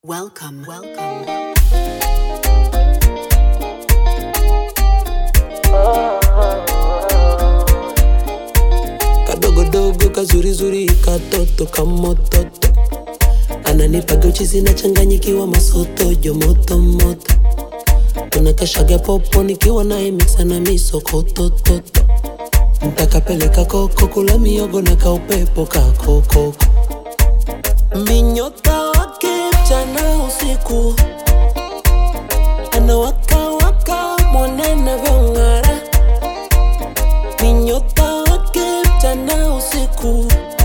Welcome, welcome. kadogodogo kazurizuri katoto kamototo ananipaga uchizi nachanganyikiwa masotojo motomoto tunakashaga popo nikiwa naye miksa na misokotototo ntakapeleka koko kula miogo na kaupepo kakokoko minyota wake mchana usiku anawakawaka mwanana vyong'ara minyota wake mchana usiku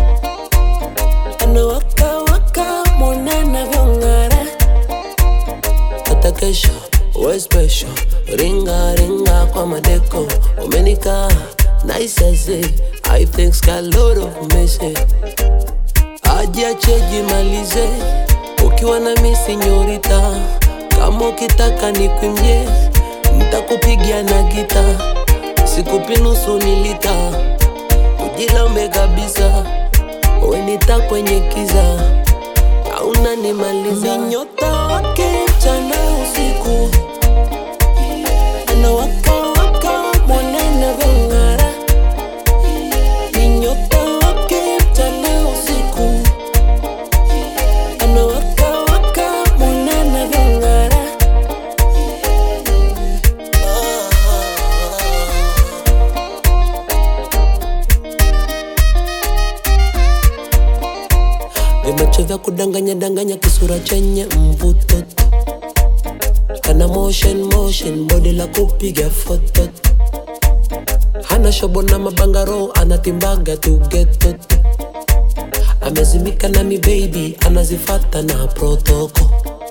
anawakawaka mwanana vyong'ara hata kesho we special ringa ringa kwa madeko umenika naisese i think a lot of message ajiache jimalize ukiwa na misi nyorita kama ukitaka nikwimbie ntakupigia na gita sikupi nusu nilita ujilambe kabisa wenita kwenye kiza auna nimaliza nyota wake mchana usiku anawakawaka mwanana vyong'ara ni nyota wake mchana usiku anawakawaka mwanana vyong'ara vimacho vya kudanganya danganya kisura chenye mvuto kana motion motion bodi la kupiga foto hana shobo na mabangaro anatimbaga tu geto amezimika na mi baby anazifata na protoko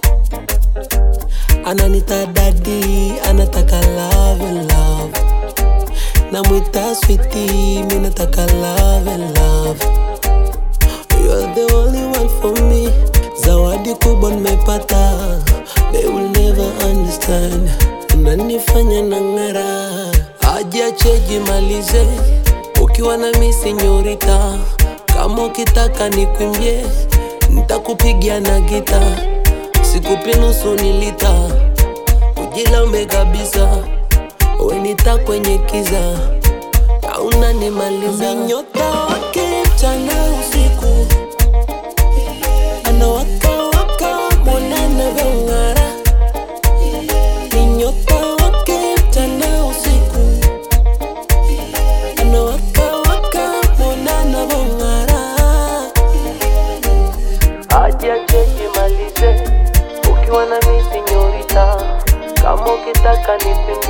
ananita dadi anataka love love namwita switi mi nataka love love You're the only one for me. Zawadi kubwa nimepata, they will never understand. Unanifanya na ng'ara, ajiache jimalize, ukiwa na misi nyorita. Kama ukitaka nikwimbie, ntakupigia na gita, sikupi nusu nilita, ujilambe kabisa, wenita kwenye kiza auna nimaliza nyota wake mchana usiku anawakawaka mwanana vyong'ara ni nyota wake mchana usiku anawakawaka mwanana vyong'ara ajiache jimalize ukiwa na misi nyorita kama ukitaka nipime